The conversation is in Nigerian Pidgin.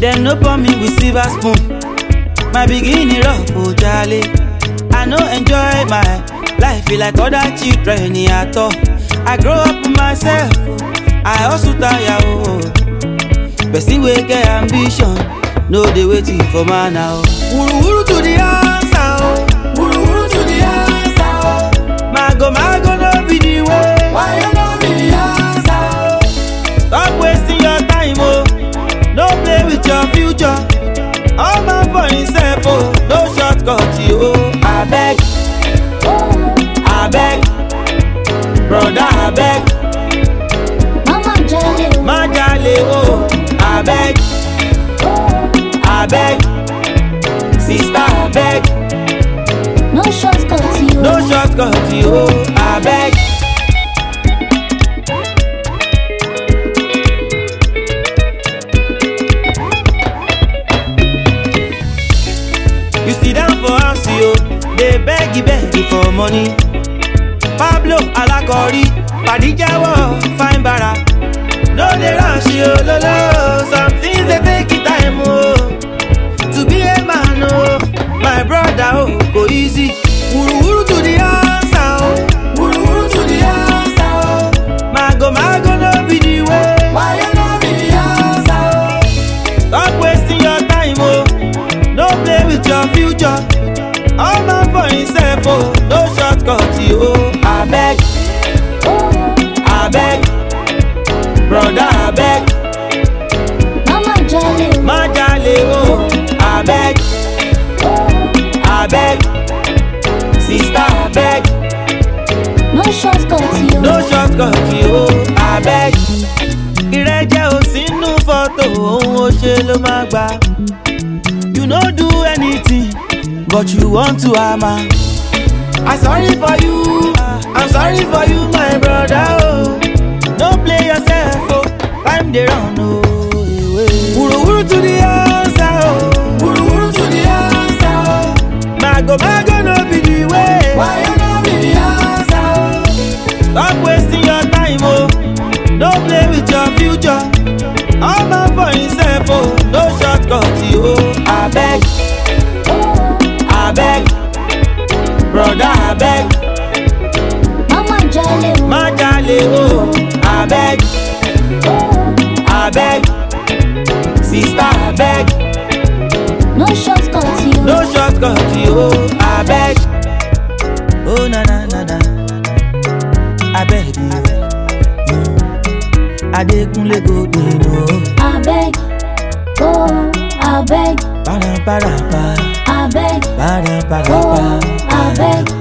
Dem no pour me with silver spoon. My beginning rough, oh jale. I no enjoy my life feel like other children at all. I grow up myself, oh. I hustle tire, oh. Person wey get ambition, no dey waiting for man now. Wuru wuru to the answer, oh. Wuru wuru to the answer, oh. Mago mago no be the way. Why you no be the answer, oh? Stop wasting your time, oh. No play with your future. All man for himself, oh. No shortcut, oh. I beg, I beg, brother, I beg. Mama jale o. má jalè o abeg abeg sista abeg No shortcut yo. no shortcut o abeg. you sit down for house yo dey beg beg for money pablo alakori padi jẹ́wọ́ fine bara. No dey rush yo lolo, some things dey take it time o. To be a man o, my brother o, go easy. Wuruwuru to the answer o, wuruwuru to the answer o. Mago mago no be the way, why you no be the answer o? Stop wasting your time o, no play with your future. All man for himself o, no shortcut o. Abeg, abeg. Brother abeg, Mama jale o. má jalè o, abeg, abeg, sister abeg, No shortcut yo. no shortcut o, abeg. Ìrẹ́jẹ ò sínú fọ́tò, ohun ó ṣe ló máa gbà. You no do anything, but you want to hammer. I sorry for you, I'm sorry for you my brother oh. No play yourself oh, time dey run oh. Wuruwuru to the answer oh. Wuruwuru to the answer oh. Mago mago no be the way. Why you no be the answer oh? Stop wasting your time oh. No play with your future. All man for himself oh. No shortcut oh. Abeg, abeg, brother abeg. Mama jale o. má jalè o abeg abeg sista abeg No shortcut yo. no shortcut o abeg. o na na na na abeg o adekunle go gbin o Abeg. Oh, abeg. paraparapa Abeg. paraparapa Oh, abeg.